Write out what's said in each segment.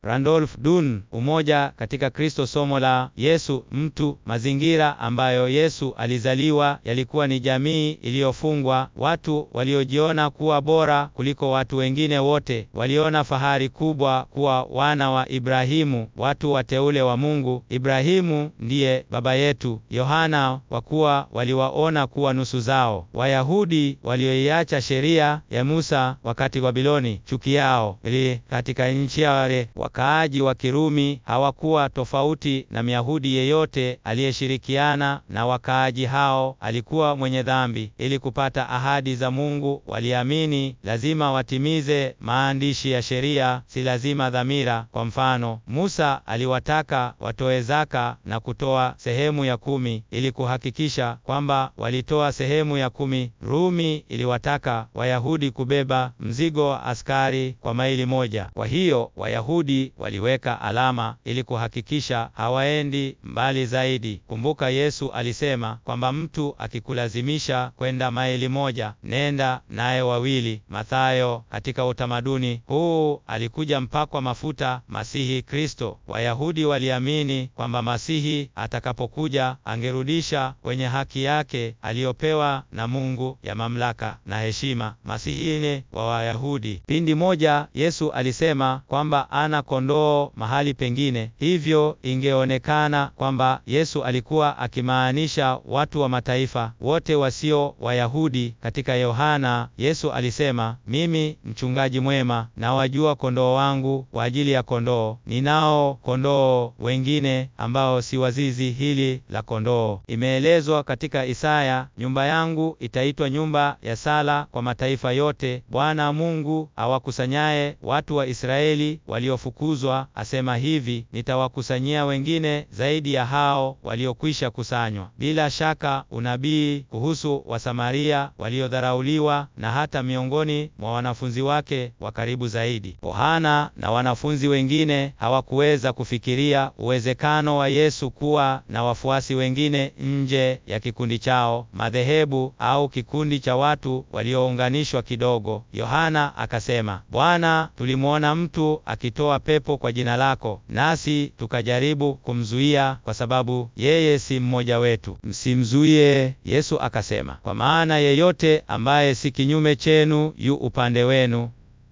Randolph Dunn, Umoja katika Kristo. Somo la Yesu mtu. Mazingira ambayo Yesu alizaliwa yalikuwa ni jamii iliyofungwa, watu waliojiona kuwa bora kuliko watu wengine wote, waliona fahari kubwa kuwa wana wa Ibrahimu, watu wateule wa Mungu. Ibrahimu ndiye baba yetu. Yohana, kwa kuwa waliwaona kuwa nusu zao. Wayahudi walioiacha sheria ya Musa wakati Babiloni, chuki yao ili katika nchi yale wakaaji wa Kirumi hawakuwa tofauti na Myahudi yeyote aliyeshirikiana na wakaaji hao alikuwa mwenye dhambi. Ili kupata ahadi za Mungu, waliamini lazima watimize maandishi ya sheria, si lazima dhamira. Kwa mfano, Musa aliwataka watoe zaka na kutoa sehemu ya kumi ili kuhakikisha kwamba walitoa sehemu ya kumi. Rumi iliwataka Wayahudi kubeba mzigo wa askari kwa maili moja. Kwa hiyo Wayahudi waliweka alama ili kuhakikisha hawaendi mbali zaidi. Kumbuka Yesu alisema kwamba mtu akikulazimisha kwenda maili moja, nenda naye wawili. Mathayo. Katika utamaduni huu alikuja mpakwa mafuta, Masihi Kristo. Wayahudi waliamini kwamba Masihi atakapokuja angerudisha kwenye haki yake aliyopewa na Mungu ya mamlaka na heshima. Masihine wa Wayahudi. Pindi moja Yesu alisema kwamba ana kondoo mahali pengine, hivyo ingeonekana kwamba Yesu alikuwa akimaanisha watu wa mataifa wote wasio Wayahudi. Katika Yohana, Yesu alisema, mimi mchungaji mwema, na wajua kondoo wangu kwa ajili ya kondoo, ninao kondoo wengine ambao si wa zizi hili la kondoo. Imeelezwa katika Isaya, nyumba yangu itaitwa nyumba ya sala kwa mataifa yote, Bwana Mungu awakusanyaye watu wa Israeli waliofukuzwa asema hivi, nitawakusanyia wengine zaidi ya hao waliokwisha kusanywa. Bila shaka unabii kuhusu Wasamaria waliodharauliwa na hata miongoni mwa wanafunzi wake wa karibu zaidi. Yohana na wanafunzi wengine hawakuweza kufikiria uwezekano wa Yesu kuwa na wafuasi wengine nje ya kikundi chao, madhehebu au kikundi cha watu waliounganishwa kidogo. Yohana akasema, Bwana, tulimwona mtu akitoa pepo kwa jina lako, nasi tukajaribu kumzuia kwa sababu yeye si mmoja wetu. Msimzuie. Yesu akasema, kwa maana yeyote ambaye si kinyume chenu yu upande wenu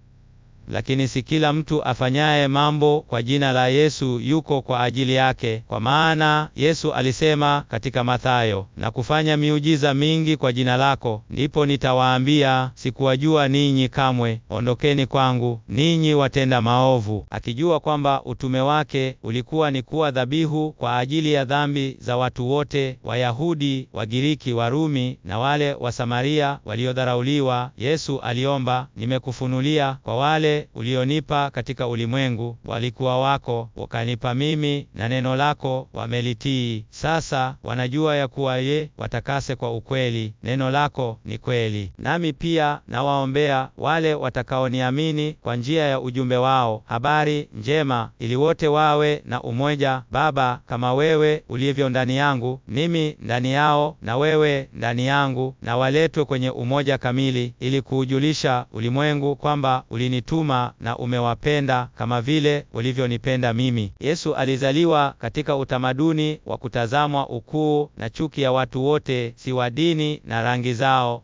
lakini si kila mtu afanyaye mambo kwa jina la Yesu yuko kwa ajili yake. Kwa maana Yesu alisema katika Mathayo, na kufanya miujiza mingi kwa jina lako, ndipo nitawaambia sikuwajua ninyi kamwe, ondokeni kwangu ninyi watenda maovu. Akijua kwamba utume wake ulikuwa ni kuwa dhabihu kwa ajili ya dhambi za watu wote, Wayahudi, Wagiriki, Warumi na wale wa Samaria waliodharauliwa, Yesu aliomba, nimekufunulia kwa wale ulionipa katika ulimwengu, walikuwa wako, wakanipa mimi, na neno lako wamelitii. Sasa wanajua ya kuwa ye watakase kwa ukweli, neno lako ni kweli. Nami pia nawaombea wale watakaoniamini kwa njia ya ujumbe wao, habari njema, ili wote wawe na umoja, Baba, kama wewe ulivyo ndani yangu, mimi ndani yao, na wewe ndani yangu, na waletwe kwenye umoja kamili, ili kuujulisha ulimwengu kwamba ulinituma na umewapenda kama vile ulivyonipenda mimi. Yesu alizaliwa katika utamaduni wa kutazamwa ukuu na chuki ya watu wote, si wa dini na rangi zao.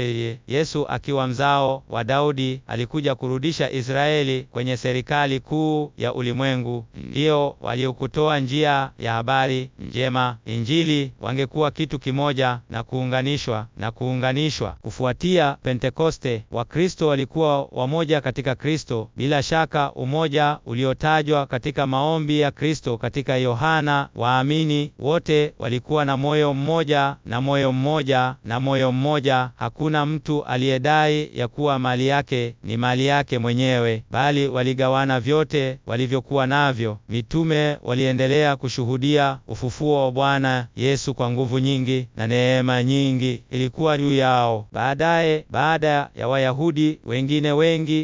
Yesu akiwa mzao wa Daudi alikuja kurudisha Israeli kwenye serikali kuu ya ulimwengu. Ndio waliokutoa njia ya habari njema, Injili, wangekuwa kitu kimoja na kuunganishwa na kuunganishwa. Kufuatia Pentekoste, Wakristo walikuwa wamoja katika Kristo. Bila shaka umoja uliotajwa katika maombi ya Kristo katika Yohana, waamini wote walikuwa na moyo mmoja na moyo mmoja na moyo mmoja. Hakuna mtu aliyedai ya kuwa mali yake ni mali yake mwenyewe, bali waligawana vyote walivyokuwa navyo. Mitume waliendelea kushuhudia ufufuo wa Bwana Yesu kwa nguvu nyingi, na neema nyingi ilikuwa juu yao. Baadaye, baada ya Wayahudi wengine wengi kuamini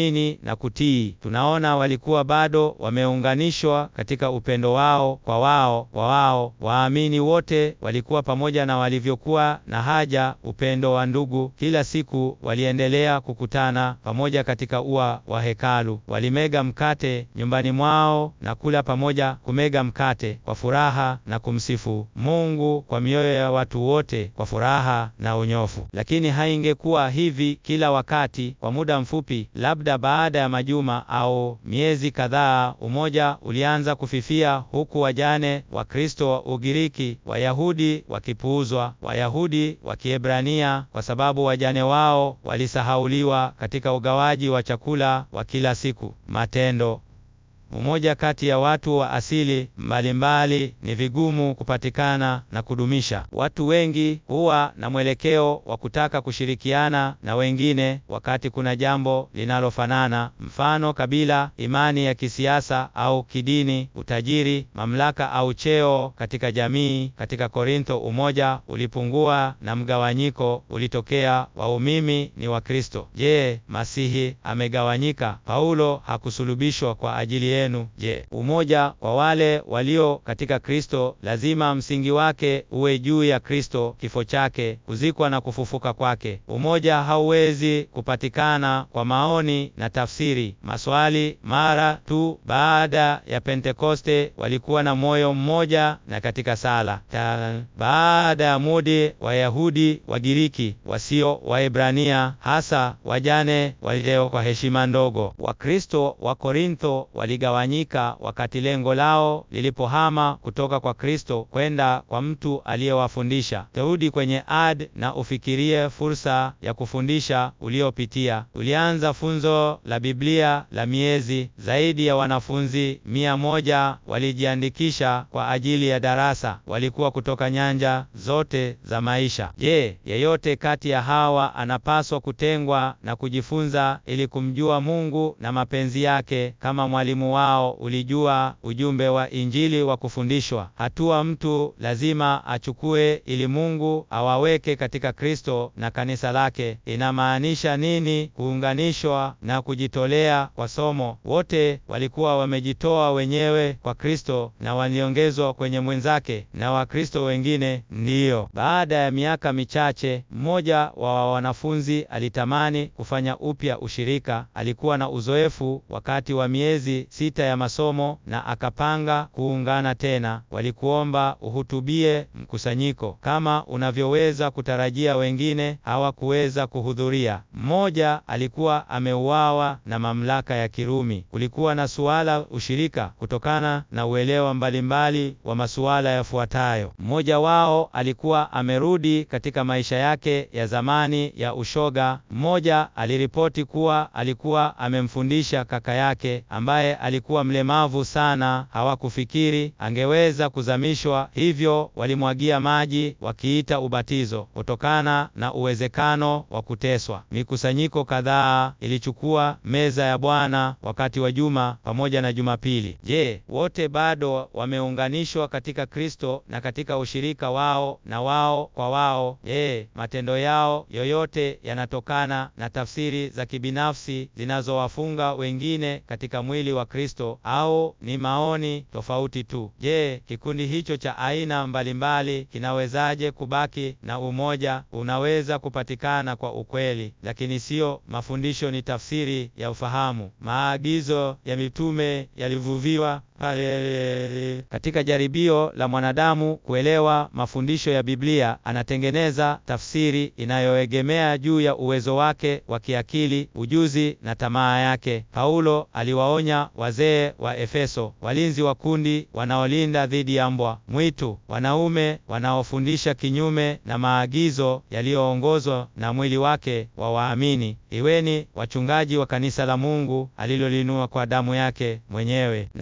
kuamini na kutii. Tunaona walikuwa bado wameunganishwa katika upendo wao kwa wao kwa wao. Waamini wote walikuwa pamoja na walivyokuwa na haja, upendo wa ndugu. Kila siku waliendelea kukutana pamoja katika ua wa hekalu. Walimega mkate nyumbani mwao na kula pamoja, kumega mkate kwa furaha na kumsifu Mungu kwa mioyo ya watu wote kwa furaha na unyofu. Lakini haingekuwa hivi kila wakati. Kwa muda mfupi, labda baada ya majuma au miezi kadhaa, umoja ulianza kufifia, huku wajane wa Kristo wa Ugiriki, Wayahudi wakipuuzwa, Wayahudi wa Kiebrania kwa sababu wajane wao walisahauliwa katika ugawaji wa chakula wa kila siku. Matendo umoja kati ya watu wa asili mbalimbali ni vigumu kupatikana na kudumisha. Watu wengi huwa na mwelekeo wa kutaka kushirikiana na wengine wakati kuna jambo linalofanana, mfano kabila, imani ya kisiasa au kidini, utajiri, mamlaka au cheo katika jamii. Katika Korintho umoja ulipungua na mgawanyiko ulitokea. Waumini ni wa Kristo. Je, Masihi amegawanyika? Paulo hakusulubishwa kwa ajili yenu. Je, umoja kwa wale walio katika Kristo lazima msingi wake uwe juu ya Kristo, kifo chake, kuzikwa na kufufuka kwake. Umoja hauwezi kupatikana kwa maoni na tafsiri, maswali. Mara tu baada ya Pentekoste walikuwa na moyo mmoja na katika sala ta. Baada ya mudi, Wayahudi, Wagiriki wasio Waebrania, hasa wajane walileo kwa heshima ndogo. Wakristo wa Korintho waligawanyika wakati lengo lao lilipohama kutoka kwa Kristo kwenda kwa mtu aliyewafundisha. Rudi kwenye ad na ufikirie fursa ya kufundisha uliopitia. Ulianza funzo la Biblia la miezi. Zaidi ya wanafunzi mia moja walijiandikisha kwa ajili ya darasa. Walikuwa kutoka nyanja zote za maisha. Je, yeyote kati ya hawa anapaswa kutengwa na kujifunza ili kumjua Mungu na mapenzi yake kama mwalimu wao ulijua ujumbe wa Injili wa kufundishwa. Hatua mtu lazima achukue ili Mungu awaweke katika Kristo na kanisa lake. Inamaanisha nini kuunganishwa na kujitolea kwa somo? Wote walikuwa wamejitoa wenyewe kwa Kristo na waliongezwa kwenye mwenzake na Wakristo wengine. Ndiyo, baada ya miaka michache, mmoja wa wanafunzi alitamani kufanya upya ushirika. Alikuwa na uzoefu wakati wa miezi sita ya masomo na akapanga kuungana tena. Walikuomba uhutubie mkusanyiko. Kama unavyoweza kutarajia, wengine hawakuweza kuhudhuria. Mmoja alikuwa ameuawa na mamlaka ya Kirumi. Kulikuwa na suala ushirika kutokana na uelewa mbalimbali wa masuala yafuatayo. Mmoja wao alikuwa amerudi katika maisha yake ya zamani ya ushoga. Mmoja aliripoti kuwa alikuwa amemfundisha kaka yake ambaye alikuwa mlemavu sana, hawakufikiri angeweza kuzamishwa, hivyo walimwagia maji wakiita ubatizo, kutokana na uwezekano wa kuteswa. Mikusanyiko kadhaa ilichukua meza ya Bwana wakati wa juma pamoja na Jumapili. Je, wote bado wameunganishwa katika Kristo na katika ushirika wao na wao kwa wao? Je, matendo yao yoyote yanatokana na tafsiri za kibinafsi zinazowafunga wengine katika mwili wa Kristo au ni maoni tofauti tu? Je, kikundi hicho cha aina mbalimbali kinawezaje kubaki na umoja? Unaweza kupatikana kwa ukweli, lakini sio mafundisho, ni tafsiri ya ufahamu. Maagizo ya mitume yalivuviwa katika jaribio la mwanadamu kuelewa mafundisho ya Biblia, anatengeneza tafsiri inayoegemea juu ya uwezo wake wa kiakili, ujuzi na tamaa yake. Paulo aliwaonya wazee wa Efeso, walinzi wa kundi wanaolinda dhidi ya mbwa mwitu, wanaume wanaofundisha kinyume na maagizo yaliyoongozwa na mwili wake wa waamini. Iweni wachungaji wa kanisa la Mungu alilolinua kwa damu yake mwenyewe. Najua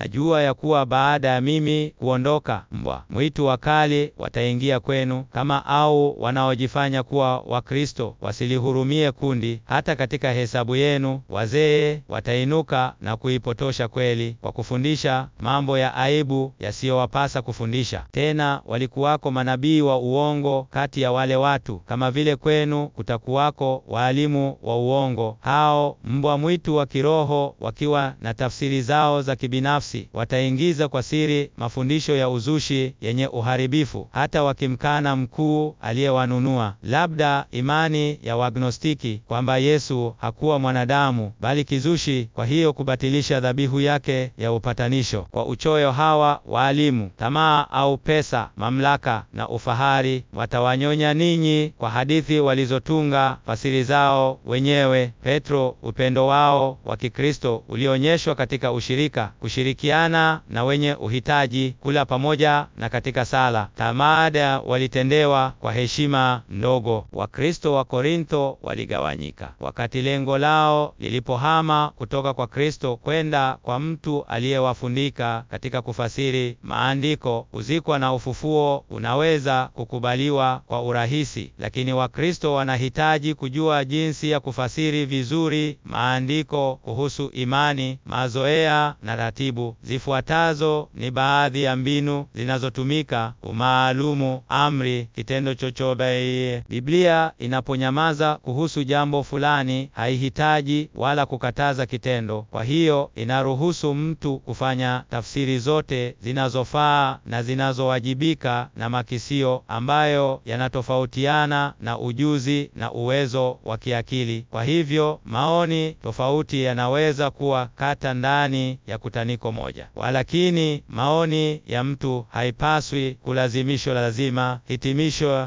mnajua ya kuwa baada ya mimi kuondoka, mbwa mwitu wakali wataingia kwenu, kama au wanaojifanya kuwa Wakristo wasilihurumie kundi. Hata katika hesabu yenu wazee watainuka na kuipotosha kweli kwa kufundisha mambo ya aibu yasiyowapasa kufundisha. Tena walikuwako manabii wa uongo kati ya wale watu, kama vile kwenu kutakuwako waalimu wa uongo. Hao mbwa mwitu wa kiroho wakiwa na tafsiri zao za kibinafsi wataingiza kwa siri mafundisho ya uzushi yenye uharibifu, hata wakimkana mkuu aliyewanunua, labda imani ya Wagnostiki kwamba Yesu hakuwa mwanadamu bali kizushi, kwa hiyo kubatilisha dhabihu yake ya upatanisho. Kwa uchoyo hawa waalimu, tamaa au pesa, mamlaka na ufahari watawanyonya ninyi kwa hadithi walizotunga fasiri zao wenyewe. Petro, upendo wao wa Kikristo ulionyeshwa katika ushirika, kushirikiana na wenye uhitaji, kula pamoja na katika sala. Tamada walitendewa kwa heshima ndogo. Wakristo wa Korintho waligawanyika wakati lengo lao lilipohama kutoka kwa Kristo kwenda kwa mtu aliyewafundika katika kufasiri maandiko. Kuzikwa na ufufuo unaweza kukubaliwa kwa urahisi, lakini Wakristo wanahitaji kujua jinsi ya kufasiri vizuri maandiko kuhusu imani, mazoea na ratibu. Zifuatazo ni baadhi ya mbinu zinazotumika: umaalumu, amri, kitendo chochote. Biblia inaponyamaza kuhusu jambo fulani, haihitaji wala kukataza kitendo. Kwa hiyo inaruhusu mtu kufanya tafsiri zote zinazofaa na zinazowajibika na makisio ambayo yanatofautiana na ujuzi na uwezo wa kiakili. Kwa hivyo maoni tofauti yanaweza kuwa kata ndani ya kutaniko moja, walakini maoni ya mtu haipaswi kulazimishwa lazima hitimisho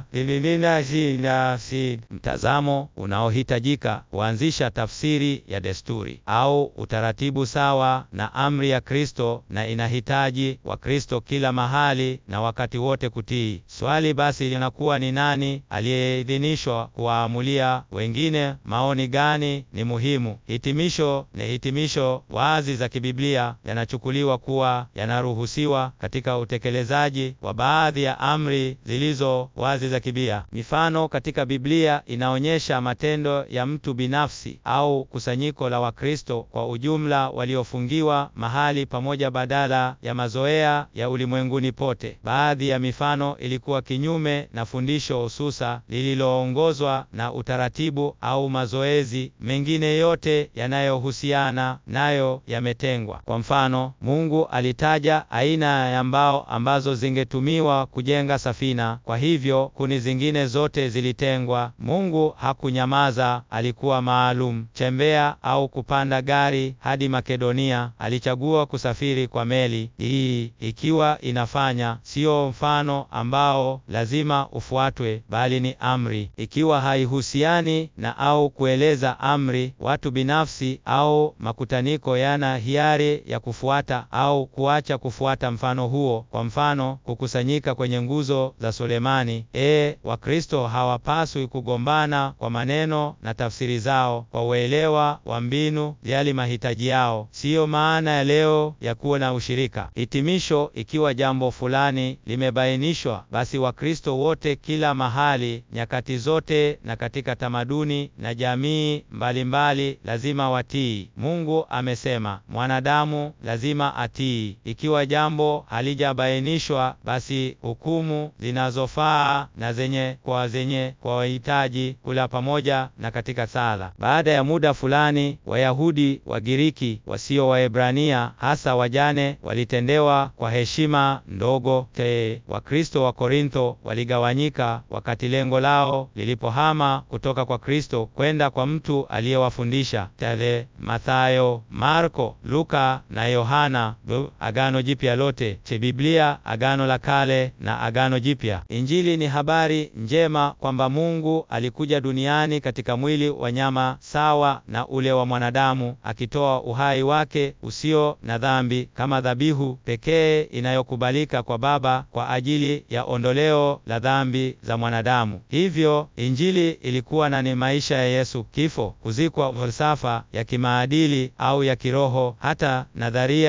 lililinasi mtazamo unaohitajika kuanzisha tafsiri ya desturi au utaratibu sawa na amri ya Kristo, na inahitaji Wakristo kila mahali na wakati wote kutii. Swali basi linakuwa ni nani aliyeidhinishwa kuwaamulia wengine maoni gani ni muhimu? Hitimisho ni hitimisho wazi za kibiblia yanachukuliwa kuwa yanaruhusiwa katika utekelezaji wa baadhi ya amri zilizo wazi za kibia. Mifano katika Biblia inaonyesha matendo ya mtu binafsi au kusanyiko la Wakristo kwa ujumla waliofungiwa mahali pamoja badala ya mazoea ya ulimwenguni pote. Baadhi ya mifano ilikuwa kinyume na fundisho hususa lililoongozwa na utaratibu au mazoezi mengine yote yanayohusiana nayo yametengwa. Kwa mfano, Mungu alitaja aina ya mbao ambazo zingetumiwa kujenga safina, kwa hivyo kuni zingine zote zilitengwa. Mungu hakunyamaza, alikuwa maalum. Chembea au kupanda gari hadi Makedonia, alichagua kusafiri kwa meli. Hii ikiwa inafanya sio mfano ambao lazima ufuatwe, bali ni amri. Ikiwa haihusiani na au kueleza amri, watu binafsi au makutaniko yana hiari ya kufuata au kuacha kufuata mfano huo. Kwa mfano, kukusanyika kwenye nguzo za Sulemani. E, Wakristo hawapaswi kugombana kwa maneno na tafsiri zao kwa uelewa wa mbinu yali mahitaji yao. Siyo maana ya leo ya kuwa na ushirika. Hitimisho, ikiwa jambo fulani limebainishwa, basi Wakristo wote kila mahali, nyakati zote, na katika tamaduni na jamii mbalimbali mbali, lazima watii. Mungu amesema mwanadamu lazima atii. Ikiwa jambo halijabainishwa, basi hukumu zinazofaa na zenye kwa zenye kwa wahitaji kula pamoja na katika sala. Baada ya muda fulani, Wayahudi Wagiriki wasio Waebrania, hasa wajane, walitendewa kwa heshima ndogo te. Wakristo wa Korintho waligawanyika wakati lengo lao lilipohama kutoka kwa Kristo kwenda kwa mtu aliyewafundisha tale Mathayo, Marko, Luka na Yohana. Agano Jipya lote che Biblia, Agano la Kale na Agano Jipya. Injili ni habari njema kwamba Mungu alikuja duniani katika mwili wa nyama sawa na ule wa mwanadamu, akitoa uhai wake usio na dhambi kama dhabihu pekee inayokubalika kwa Baba kwa ajili ya ondoleo la dhambi za mwanadamu. Hivyo Injili ilikuwa na ni maisha ya Yesu, kifo, kuzikwa, falsafa ya kimaadili au ya kiroho, hata nadharia ya imani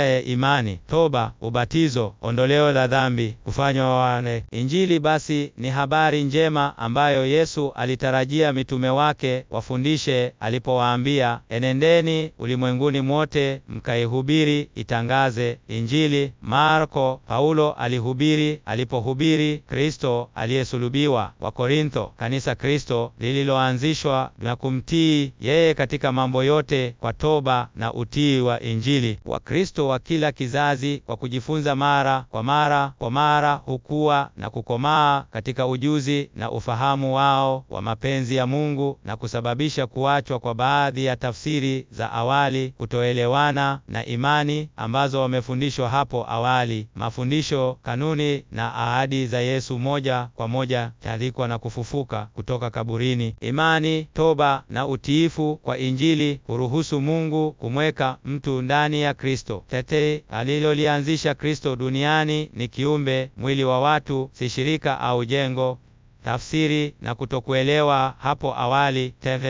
imani, toba, ubatizo, ondoleo la dhambi, kufanywa wane. Injili basi ni habari njema ambayo Yesu alitarajia mitume wake wafundishe alipowaambia, enendeni ulimwenguni mwote mkaihubiri, itangaze Injili. Marko, Paulo alihubiri alipohubiri Kristo aliyesulubiwa. Wakorintho, kanisa Kristo lililoanzishwa na kumtii yeye katika mambo yote kwa toba na utii wa Injili. Wakristo wa kila kizazi kwa kujifunza mara kwa mara kwa mara hukua na kukomaa katika ujuzi na ufahamu wao wa mapenzi ya Mungu na kusababisha kuachwa kwa baadhi ya tafsiri za awali, kutoelewana na imani ambazo wamefundishwa hapo awali, mafundisho, kanuni na ahadi za Yesu moja kwa moja talikwa na kufufuka kutoka kaburini. Imani, toba na utiifu kwa Injili huruhusu Mungu kumweka mtu ndani ya Kristo. Tete alilolianzisha Kristo duniani ni kiumbe, mwili wa watu, si shirika au jengo. Tafsiri na kutokuelewa hapo awali,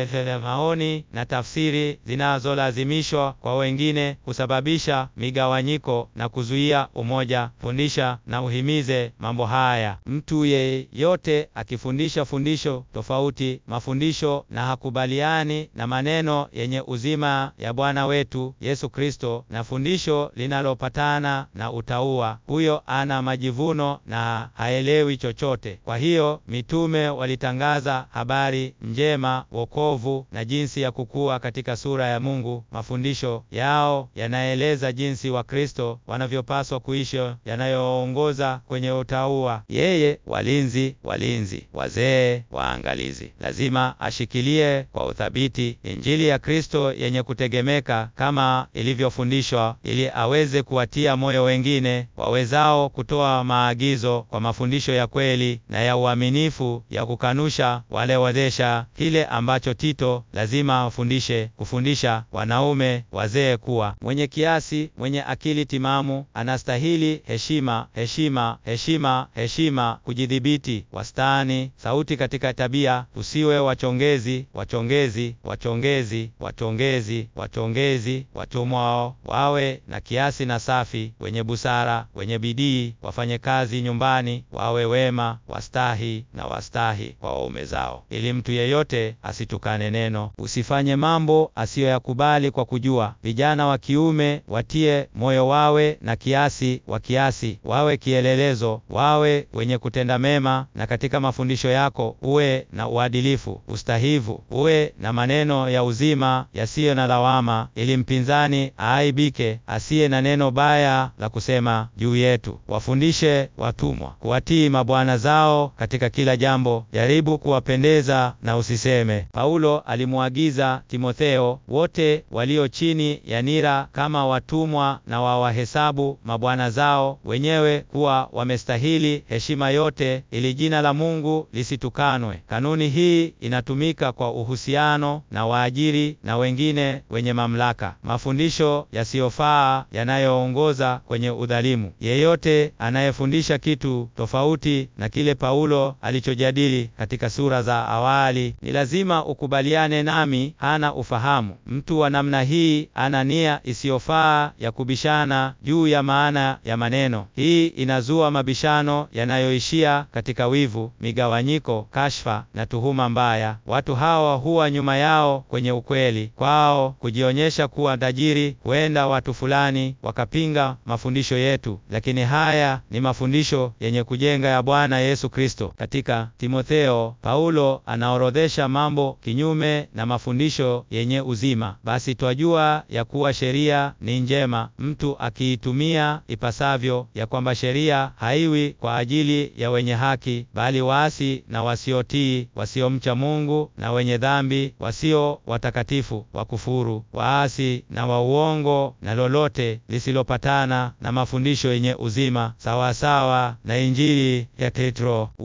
maoni na tafsiri zinazolazimishwa kwa wengine husababisha migawanyiko na kuzuia umoja. Fundisha na uhimize mambo haya. Mtu yeyote akifundisha fundisho tofauti mafundisho na hakubaliani na maneno yenye uzima ya Bwana wetu Yesu Kristo na fundisho linalopatana na utauwa, huyo ana majivuno na haelewi chochote. Kwa hiyo mitume walitangaza habari njema, wokovu na jinsi ya kukua katika sura ya Mungu. Mafundisho yao yanaeleza jinsi Wakristo wanavyopaswa kuishi, yanayoongoza kwenye utauwa. Yeye, walinzi, walinzi, wazee, waangalizi, lazima ashikilie kwa uthabiti Injili ya Kristo yenye kutegemeka kama ilivyofundishwa, ili aweze kuwatia moyo wengine wawezao kutoa maagizo kwa mafundisho ya kweli na ya uaminifu ya kukanusha wale wadesha kile ambacho Tito lazima afundishe: kufundisha wanaume wazee kuwa mwenye kiasi, mwenye akili timamu, anastahili heshima, heshima, heshima, heshima, kujidhibiti, wastani, sauti katika tabia, usiwe wachongezi, wachongezi, wachongezi, wachongezi, wachongezi, watumwao, wawe na kiasi na safi, wenye busara, wenye bidii, wafanye kazi nyumbani, wawe wema, wastahi na wastahi kwa waume zao, ili mtu yeyote asitukane neno. Usifanye mambo asiyoyakubali kwa kujua. Vijana wa kiume watie moyo, wawe na kiasi, wa kiasi, wawe kielelezo, wawe wenye kutenda mema, na katika mafundisho yako uwe na uadilifu, ustahivu, uwe na maneno ya uzima yasiyo na lawama, ili mpinzani aaibike, asiye na neno baya la kusema juu yetu. Wafundishe watumwa kuwatii mabwana zao katika kila jambo, jaribu kuwapendeza na usiseme. Paulo alimwagiza Timotheo, wote walio chini ya nira kama watumwa, na wawahesabu mabwana zao wenyewe kuwa wamestahili heshima yote, ili jina la Mungu lisitukanwe. Kanuni hii inatumika kwa uhusiano na waajiri na wengine wenye mamlaka. Mafundisho yasiyofaa yanayoongoza kwenye udhalimu. Yeyote anayefundisha kitu tofauti na kile Paulo alichojadili katika sura za awali, ni lazima ukubaliane nami, hana ufahamu. Mtu wa namna hii ana nia isiyofaa ya kubishana juu ya maana ya maneno. Hii inazua mabishano yanayoishia katika wivu, migawanyiko, kashfa na tuhuma mbaya. Watu hawa huwa nyuma yao kwenye ukweli. Kwao kujionyesha kuwa tajiri, huenda watu fulani wakapinga mafundisho yetu, lakini haya ni mafundisho yenye kujenga ya Bwana Yesu Kristo. Katika Timotheo, Paulo anaorodhesha mambo kinyume na mafundisho yenye uzima. Basi twajua ya kuwa sheria ni njema mtu akiitumia ipasavyo, ya kwamba sheria haiwi kwa ajili ya wenye haki, bali waasi na wasiotii, wasiomcha Mungu na wenye dhambi, wasio watakatifu, wakufuru, waasi na wa uongo, na lolote lisilopatana na mafundisho yenye uzima, sawasawa na Injili ya Petro. Uongo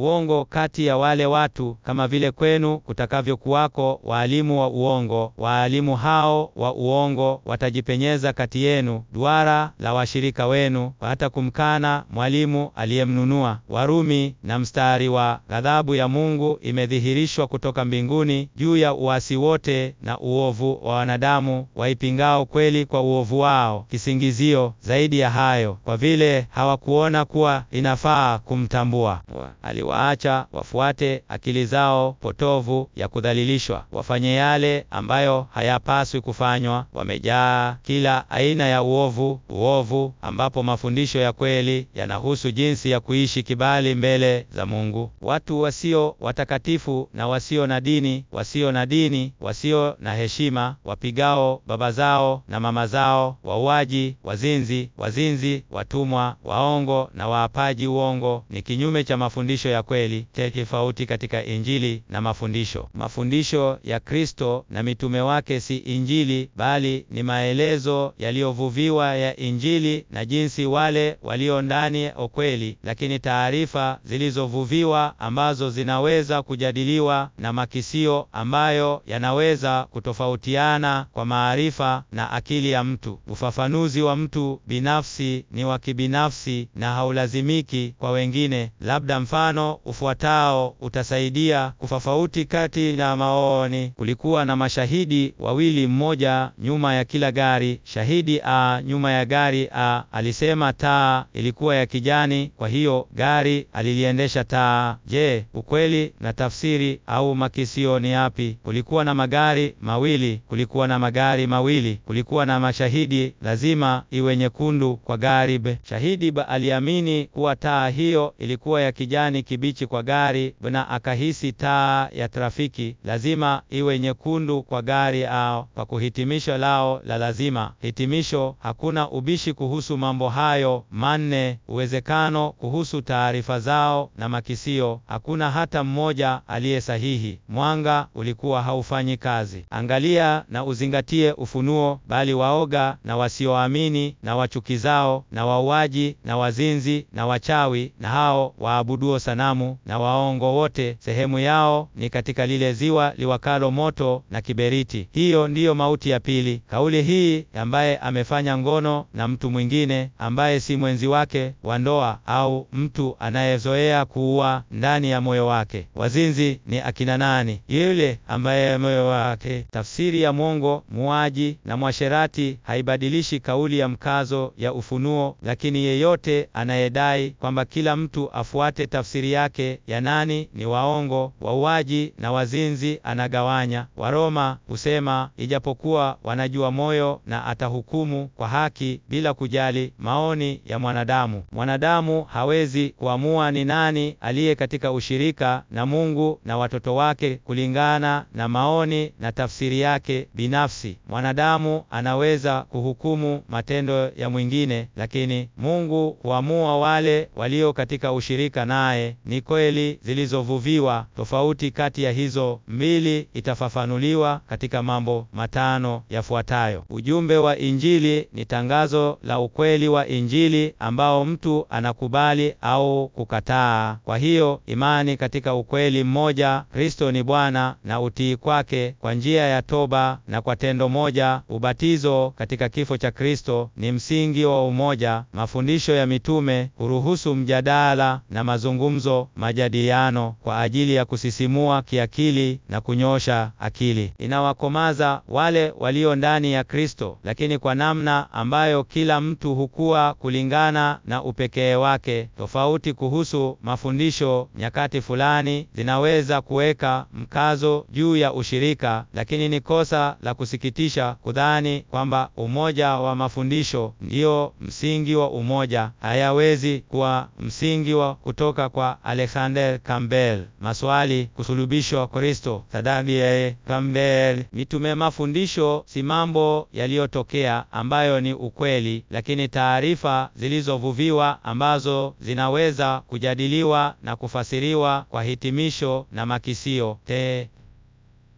kati ya wale watu, kama vile kwenu kutakavyokuwako waalimu wa uongo. Waalimu hao wa uongo watajipenyeza kati yenu, duara la washirika wenu, hata kumkana mwalimu aliyemnunua. Warumi. Na mstari wa ghadhabu ya Mungu imedhihirishwa kutoka mbinguni juu ya uasi wote na uovu wa wanadamu waipingao kweli kwa uovu wao. Kisingizio zaidi ya hayo, kwa vile hawakuona kuwa inafaa kumtambua, aliwaacha wafuate akili zao potovu ya kudhalilishwa, wafanye yale ambayo hayapaswi kufanywa. Wamejaa kila aina ya uovu, uovu ambapo mafundisho ya kweli yanahusu jinsi ya kuishi kibali mbele za Mungu. Watu wasio watakatifu na wasio na dini, wasio na dini, wasio na heshima, wapigao baba zao na mama zao, wauaji, wazinzi, wazinzi, watumwa, waongo na waapaji uongo, ni kinyume cha mafundisho ya kweli. Tofauti katika Injili na mafundisho. Mafundisho ya Kristo na mitume wake si Injili, bali ni maelezo yaliyovuviwa ya Injili na jinsi wale walio ndani ya ukweli, lakini taarifa zilizovuviwa ambazo zinaweza kujadiliwa na makisio ambayo yanaweza kutofautiana kwa maarifa na akili ya mtu. Ufafanuzi wa mtu binafsi ni wa kibinafsi na haulazimiki kwa wengine. Labda mfano ufuatao utasaidia kufafauti kati na maoni. Kulikuwa na mashahidi wawili, mmoja nyuma ya kila gari. Shahidi A nyuma ya gari A alisema taa ilikuwa ya kijani, kwa hiyo gari aliliendesha taa. Je, ukweli na tafsiri au makisio ni yapi? Kulikuwa na magari mawili, kulikuwa na magari mawili, kulikuwa na mashahidi, lazima iwe nyekundu kwa gari B. Shahidi B aliamini kuwa taa hiyo ilikuwa ya kijani kibichi kwa gari B na akahisi taa ya trafiki lazima iwe nyekundu kwa gari A. Kwa kuhitimisho lao la lazima hitimisho, hakuna ubishi kuhusu mambo hayo manne. Uwezekano kuhusu taarifa zao na makisio, hakuna hata mmoja aliye sahihi. Mwanga ulikuwa haufanyi kazi. Angalia na uzingatie ufunuo, bali waoga na wasioamini na wachukizao na wauaji na wazinzi na wachawi na hao waabuduo sanamu na waongo wote, sehemu yao ni katika lile ziwa liwakalo moto na kiberiti. Hiyo ndiyo mauti ya pili. Kauli hii, ambaye amefanya ngono na mtu mwingine ambaye si mwenzi wake wa ndoa, au mtu anayezoea kuua ndani ya moyo wake. Wazinzi ni akina nani? Yule ambaye moyo wake. Tafsiri ya mwongo, muaji na mwasherati haibadilishi kauli ya mkazo ya ufunuo, lakini yeyote anayedai kwamba kila mtu afuate tafsiri yake ya nani ni waongo, wauaji na wazinzi anagawanya. Waroma husema ijapokuwa wanajua moyo na atahukumu kwa haki bila kujali maoni ya mwanadamu. Mwanadamu hawezi kuamua ni nani aliye katika ushirika na Mungu na watoto wake kulingana na maoni na tafsiri yake binafsi. Mwanadamu anaweza kuhukumu matendo ya mwingine, lakini Mungu huamua wale walio katika ushirika naye. Ni kweli zilizovuviwa. Tofauti kati ya hizo mbili itafafanuliwa katika mambo matano yafuatayo. Ujumbe wa Injili ni tangazo la ukweli wa Injili ambao mtu anakubali au kukataa. Kwa hiyo imani katika ukweli mmoja, Kristo ni Bwana, na utii kwake kwa njia ya toba na kwa tendo moja, ubatizo katika kifo cha Kristo, ni msingi wa umoja. Mafundisho ya mitume huruhusu mjadala na mazungumzo, majadiliano kwa ajili ya kusisimua kiakili na kunyosha akili. Inawakomaza wale walio ndani ya Kristo, lakini kwa namna ambayo kila mtu hukua kulingana na upekee wake. Tofauti kuhusu mafundisho nyakati fulani zinaweza kuweka mkazo juu ya ushirika, lakini ni kosa la kusikitisha kudhani kwamba umoja wa mafundisho ndio msingi wa umoja. Hayawezi kuwa msingi wa kutoka kwa Alexander Campbell. Maswali: kusulubishwa Kristo, sadaka ya Campbell. Mitume. Mafundisho si mambo yaliyotokea ambayo ni ukweli, lakini taarifa zilizovuviwa ambazo zinaweza kujadiliwa na kufasiriwa kwa hitimisho na makisio te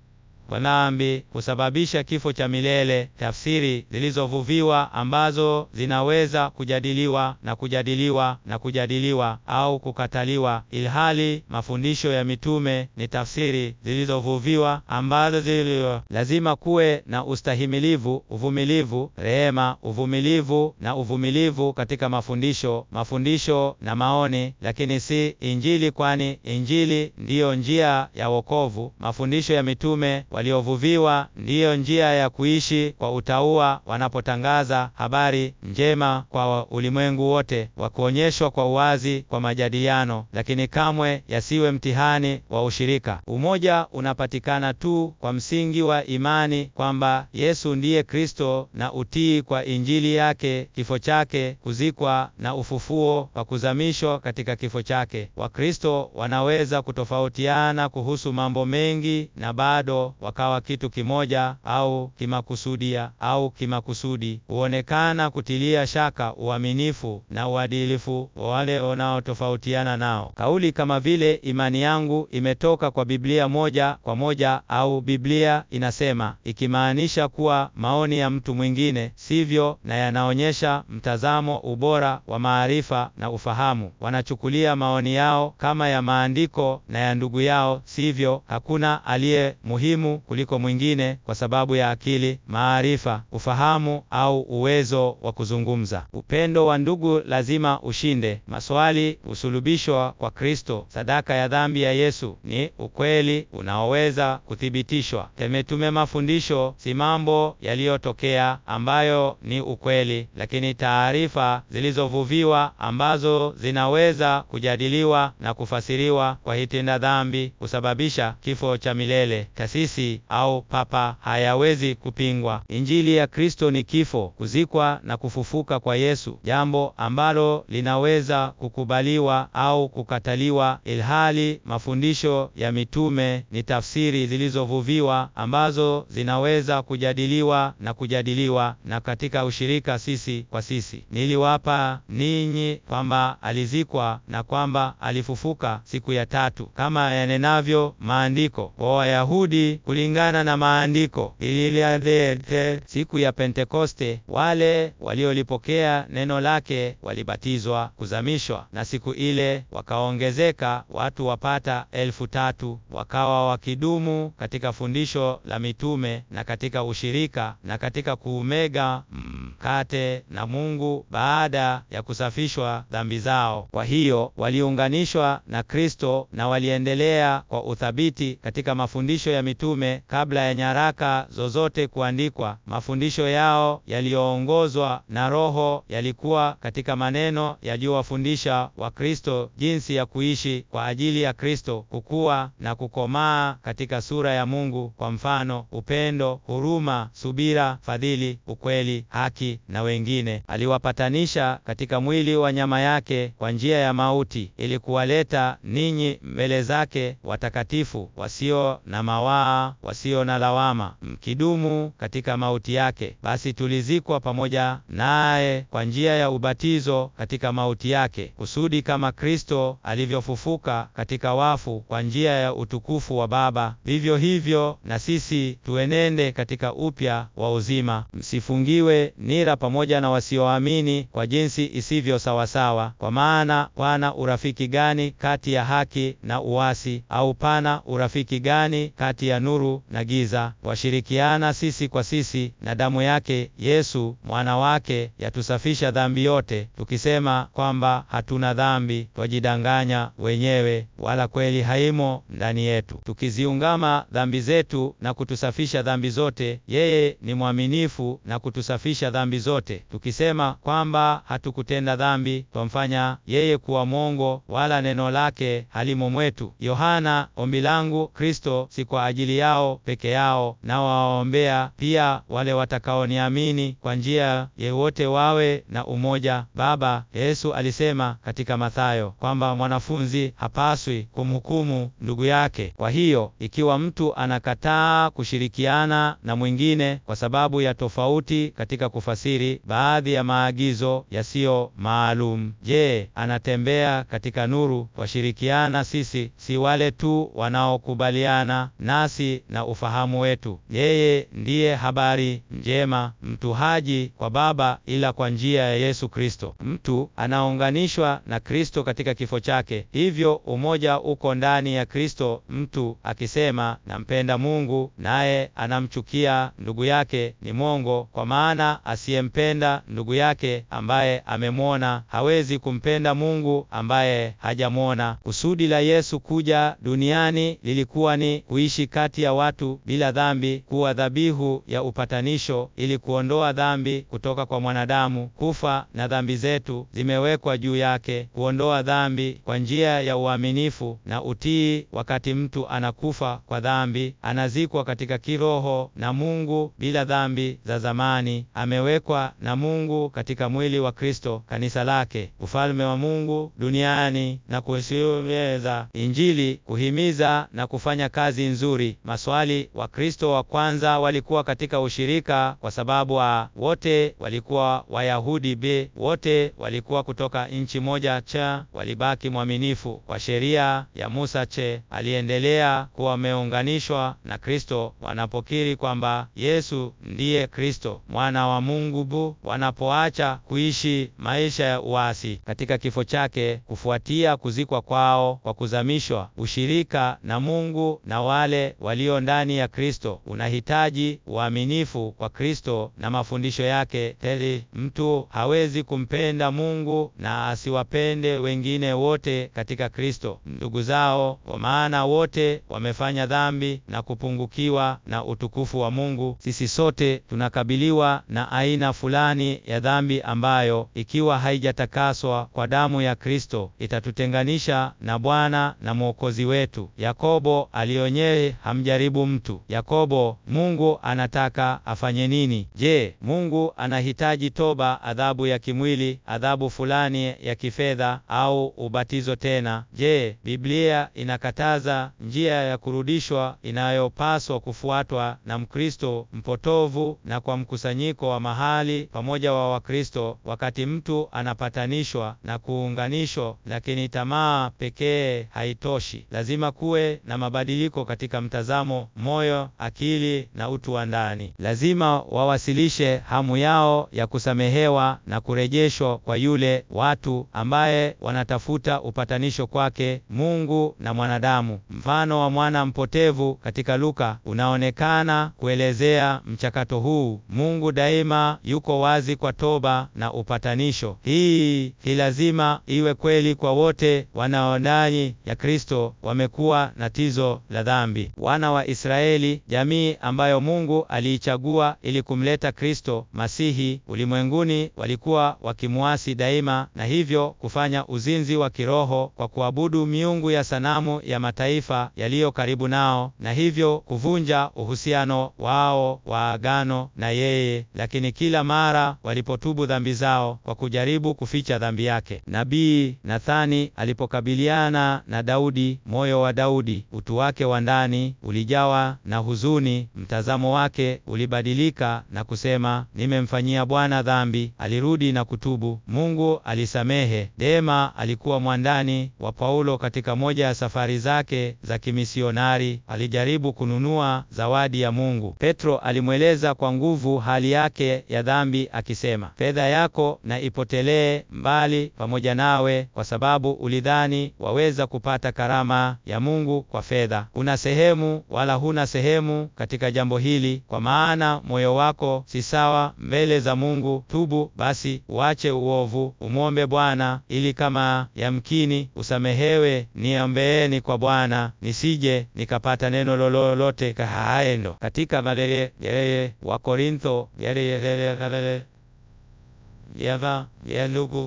kwa dhambi kusababisha kifo cha milele, tafsiri zilizovuviwa ambazo zinaweza kujadiliwa na kujadiliwa na kujadiliwa au kukataliwa, ilhali mafundisho ya mitume ni tafsiri zilizovuviwa ambazo zilio lazima kuwe na ustahimilivu, uvumilivu, rehema, uvumilivu na uvumilivu katika mafundisho, mafundisho na maoni, lakini si Injili, kwani Injili ndiyo njia ya wokovu. Mafundisho ya mitume waliovuviwa ndiyo njia ya kuishi kwa utauwa, wanapotangaza habari njema kwa ulimwengu wote, wa kuonyeshwa kwa uwazi kwa majadiliano, lakini kamwe yasiwe mtihani wa ushirika. Umoja unapatikana tu kwa msingi wa imani kwamba Yesu ndiye Kristo na utii kwa Injili yake, kifo chake, kuzikwa na ufufuo wa kuzamishwa katika kifo chake. Wakristo wanaweza kutofautiana kuhusu mambo mengi na bado wakawa kitu kimoja au kimakusudia au kimakusudi. Huonekana kutilia shaka uaminifu na uadilifu wa wale wanaotofautiana nao. Kauli kama vile imani yangu imetoka kwa Biblia moja kwa moja au Biblia inasema, ikimaanisha kuwa maoni ya mtu mwingine sivyo na yanaonyesha mtazamo ubora wa maarifa na ufahamu. Wanachukulia maoni yao kama ya maandiko na ya ndugu yao, sivyo. Hakuna aliye muhimu kuliko mwingine kwa sababu ya akili, maarifa, ufahamu au uwezo wa kuzungumza. Upendo wa ndugu lazima ushinde. Maswali usulubishwa kwa Kristo, sadaka ya dhambi ya Yesu ni ukweli unaoweza kuthibitishwa. Temetume mafundisho si mambo yaliyotokea ambayo ni ukweli, lakini taarifa zilizovuviwa ambazo zinaweza kujadiliwa na kufasiriwa kwa hitenda dhambi kusababisha kifo cha milele. Kasisi au papa hayawezi kupingwa. Injili ya Kristo ni kifo, kuzikwa na kufufuka kwa Yesu, jambo ambalo linaweza kukubaliwa au kukataliwa, ilhali mafundisho ya mitume ni tafsiri zilizovuviwa ambazo zinaweza kujadiliwa na kujadiliwa na katika ushirika sisi kwa sisi. Niliwapa ninyi kwamba alizikwa na kwamba alifufuka siku ya tatu kama yanenavyo maandiko kwa Wayahudi kulingana na maandiko. Ililete siku ya Pentekoste, wale waliolipokea neno lake walibatizwa, kuzamishwa, na siku ile wakaongezeka watu wapata elfu tatu wakawa wakidumu katika fundisho la mitume na katika ushirika na katika kuumega mkate na Mungu baada ya kusafishwa dhambi zao. Kwa hiyo waliunganishwa na Kristo na waliendelea kwa uthabiti katika mafundisho ya mitume kabla ya nyaraka zozote kuandikwa. Mafundisho yao yaliyoongozwa na Roho yalikuwa katika maneno yaliyowafundisha wa Kristo jinsi ya kuishi kwa ajili ya Kristo, kukua na kukomaa katika sura ya Mungu, kwa mfano upendo, huruma, subira, fadhili, ukweli, haki na wengine. Aliwapatanisha katika mwili wa nyama yake kwa njia ya mauti, ili kuwaleta ninyi mbele zake watakatifu, wasio na mawaa, wasio na lawama, mkidumu katika mauti yake. Basi tulizikwa pamoja naye kwa njia ya ubatizo katika mauti yake, kusudi kama Kristo alivyofufuka katika wafu kwa njia ya utukufu wa Baba, vivyo hivyo na sisi tuenende katika upya wa uzima. Msifungiwe nira pamoja na wasioamini kwa jinsi isivyo sawasawa. Kwa maana pana urafiki gani kati ya haki na uasi? Au pana urafiki gani kati ya nuru na giza? Washirikiana sisi kwa sisi, na damu yake Yesu mwana wake yatusafisha dhambi yote. Tukisema kwamba hatuna dhambi, twajidanganya wenyewe, wala kweli haimo ndani yetu. Tukiziungama dhambi zetu na kutusafisha dhambi zote, yeye ni mwaminifu na kutusafisha dhambi zote. Tukisema kwamba hatukutenda dhambi, twamfanya yeye kuwa mwongo, wala neno lake halimo mwetu. Yohana, ombi langu Kristo si kwa ajili yao peke yao, na wawaombea pia wale watakaoniamini kwa njia yewote wawe na umoja. Baba Yesu alisema katika Mathayo kwamba mwanafunzi hapaswi kumhukumu ndugu yake. Kwa hiyo ikiwa mtu anakataa kushirikiana na mwingine kwa sababu ya tofauti katika kufasiri baadhi ya maagizo yasiyo maalum, je, anatembea katika nuru? Washirikiana sisi si wale tu wanaokubaliana nasi akili na ufahamu wetu. Yeye ndiye habari njema, mtu haji kwa Baba ila kwa njia ya Yesu Kristo. Mtu anaunganishwa na Kristo katika kifo chake, hivyo umoja uko ndani ya Kristo. Mtu akisema nampenda Mungu naye anamchukia ndugu yake ni mwongo, kwa maana asiyempenda ndugu yake ambaye amemwona hawezi kumpenda Mungu ambaye hajamwona. Kusudi la Yesu kuja duniani lilikuwa ni kuishi kati ya watu bila dhambi, kuwa dhabihu ya upatanisho ili kuondoa dhambi kutoka kwa mwanadamu. Kufa na dhambi zetu zimewekwa juu yake, kuondoa dhambi kwa njia ya uaminifu na utii. Wakati mtu anakufa kwa dhambi, anazikwa katika kiroho na Mungu bila dhambi za zamani, amewekwa na Mungu katika mwili wa Kristo, kanisa lake, ufalme wa Mungu duniani na kueneza Injili, kuhimiza na kufanya kazi nzuri. Maswali: Wakristo wa kwanza walikuwa katika ushirika kwa sababu a wote walikuwa Wayahudi, b wote walikuwa kutoka nchi moja, cha walibaki mwaminifu kwa sheria ya Musa, che aliendelea kuwa wameunganishwa na Kristo wanapokiri kwamba Yesu ndiye Kristo mwana wa Mungu, bu wanapoacha kuishi maisha ya uasi katika kifo chake kufuatia kuzikwa kwao kwa kuzamishwa. Ushirika na Mungu na wale walio ndani ya Kristo unahitaji uaminifu kwa Kristo na mafundisho yake. Teli, mtu hawezi kumpenda Mungu na asiwapende wengine wote katika Kristo ndugu zao, kwa maana wote wamefanya dhambi na kupungukiwa na utukufu wa Mungu. Sisi sote tunakabiliwa na aina fulani ya dhambi ambayo ikiwa haijatakaswa kwa damu ya Kristo itatutenganisha na Bwana na Mwokozi wetu. Yakobo alionye hamjaribu mtu. Yakobo, Mungu anataka afanye nini? Je, Mungu anahitaji toba, adhabu ya kimwili, adhabu fulani ya kifedha au ubatizo tena? Je, Biblia inakataza njia ya kurudishwa inayopaswa kufuatwa na Mkristo mpotovu na kwa mkusanyiko wa mahali pamoja wa Wakristo wakati mtu anapatanishwa na kuunganishwa, lakini tamaa pekee haitoshi. Lazima kuwe na mabadiliko katika mtazamo, moyo, akili na utu wa ndani. Lazima wawasilishe hamu yao ya kusamehewa na kurejeshwa kwa yule watu ambaye wanatafuta upatanisho kwake Mungu na mwanadamu. Mfano wa mwana mpotevu katika Luka unaonekana kuelezea mchakato huu. Mungu daima yuko wazi kwa toba na upatanisho. Hii hi lazima iwe kweli kwa wote wanao ndani ya Kristo wamekuwa na tizo la dhambi. Wana wa Israeli, jamii ambayo Mungu aliichagua ili kumleta Kristo Masihi ulimwenguni, walikuwa wakimuasi daima na hivyo kufanya uzinzi wa kiroho kwa kuabudu miungu ya sanamu ya mataifa yaliyo karibu nao na hivyo kuvunja uhusiano wao wa agano na yeye. Lakini kila mara walipotubu dhambi zao kwa kujaribu kuficha dhambi yake, nabii Nathani alipokabiliana na Daudi, moyo wa Daudi, utu wake wa ndani ulijawa na huzuni, mtazamo wake ulibadilika na kusema, nimemfanyia Bwana dhambi. Alirudi na kutubu, Mungu alisamehe. Dema alikuwa mwandani wa Paulo katika moja ya safari zake za kimisionari, alijaribu kununua zawadi ya Mungu. Petro alimweleza kwa nguvu hali yake ya dhambi akisema, fedha yako na ipotelee mbali pamoja nawe, kwa sababu ulidhani waweza kupata karama ya Mungu kwa fedha. Una sehemu wala huna sehemu katika jambo hili, kwa maana moyo wako si sawa mbele za Mungu. Tubu basi, uache uovu, umwombe Bwana ili kama yamkini usamehewe. Niombeeni kwa Bwana nisije nikapata neno lolote kahaendo katika malele yeye wa Korintho yeye yava ya ndugu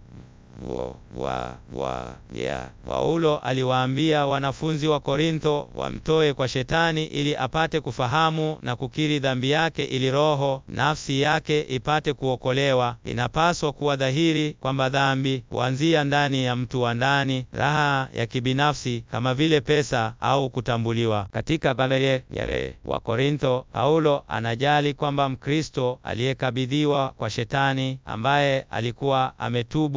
wa wa ya Paulo aliwaambia wanafunzi wa Korintho wamtoe kwa Shetani ili apate kufahamu na kukiri dhambi yake ili roho nafsi yake ipate kuokolewa. Inapaswa kuwa dhahiri kwamba dhambi huanzia ndani ya mtu wa ndani, raha ya kibinafsi kama vile pesa au kutambuliwa. Katika baleye yale wa Korintho, Paulo anajali kwamba Mkristo aliyekabidhiwa kwa Shetani ambaye alikuwa ametubu haku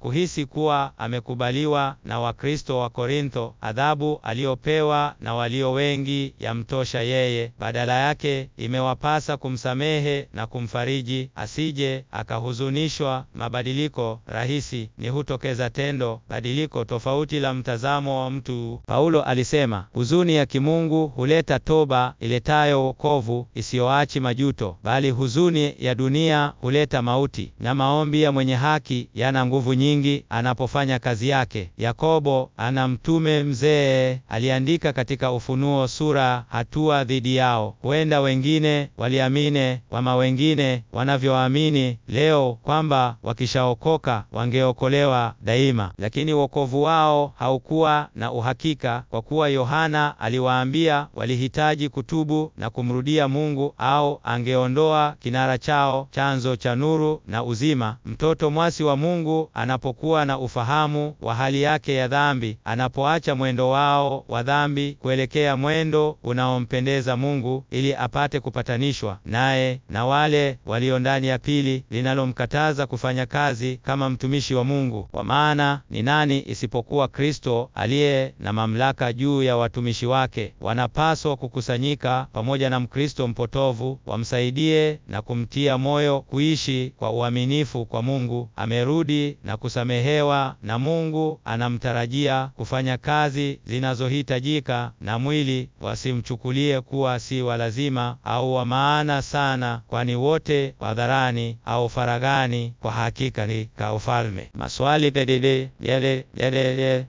kuhisi kuwa amekubaliwa na Wakristo wa Korintho, adhabu aliyopewa na walio wengi yamtosha yeye. Badala yake imewapasa kumsamehe na kumfariji, asije akahuzunishwa. Mabadiliko rahisi ni hutokeza tendo badiliko tofauti la mtazamo wa mtu. Paulo alisema, huzuni ya kimungu huleta toba iletayo wokovu isiyoachi majuto, bali huzuni ya dunia huleta mauti. Na maombi ya mwenye haki yana nguvu nyingi anapofanya kazi yake. Yakobo ana mtume mzee aliandika katika Ufunuo sura hatua dhidi yao. Huenda wengine waliamini kama wengine wanavyoamini leo kwamba wakishaokoka wangeokolewa daima, lakini wokovu wao haukuwa na uhakika, kwa kuwa Yohana aliwaambia walihitaji kutubu na kumrudia Mungu, au angeondoa kinara chao, chanzo cha nuru na uzima. Mtoto mwasi wa Mungu anapokuwa na ufahamu wa hali yake ya dhambi, anapoacha mwendo wao wa dhambi kuelekea mwendo unaompendeza Mungu, ili apate kupatanishwa naye na wale walio ndani ya pili, linalomkataza kufanya kazi kama mtumishi wa Mungu. Kwa maana ni nani isipokuwa Kristo aliye na mamlaka juu ya watumishi wake? Wanapaswa kukusanyika pamoja na Mkristo mpotovu, wamsaidie na kumtia moyo kuishi kwa uaminifu kwa Mungu. Amerudi na kusamehewa na Mungu anamtarajia kufanya kazi zinazohitajika na mwili, wasimchukulie kuwa si wa lazima au wa maana sana, kwani wote hadharani au faragani kwa hakika ni ka ufalme. Maswali pedede yale yale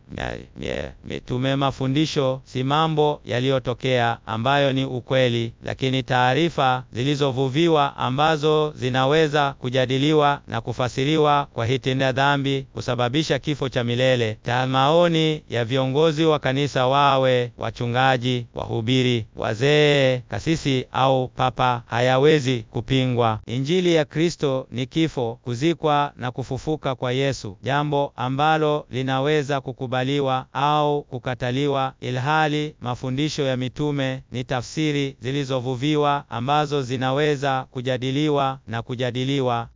mitume. Mafundisho si mambo yaliyotokea ambayo ni ukweli, lakini taarifa zilizovuviwa ambazo zinaweza kujadiliwa na kufasiriwa kwa hitenda dhambi kusababisha kifo cha milele. Ta maoni ya viongozi wa kanisa, wawe wachungaji, wahubiri, wazee, kasisi au papa, hayawezi kupingwa. Injili ya Kristo ni kifo, kuzikwa na kufufuka kwa Yesu, jambo ambalo linaweza kukubaliwa au kukataliwa, ilhali mafundisho ya mitume ni tafsiri zilizovuviwa ambazo zinaweza kujadiliwa na kujadiliwa.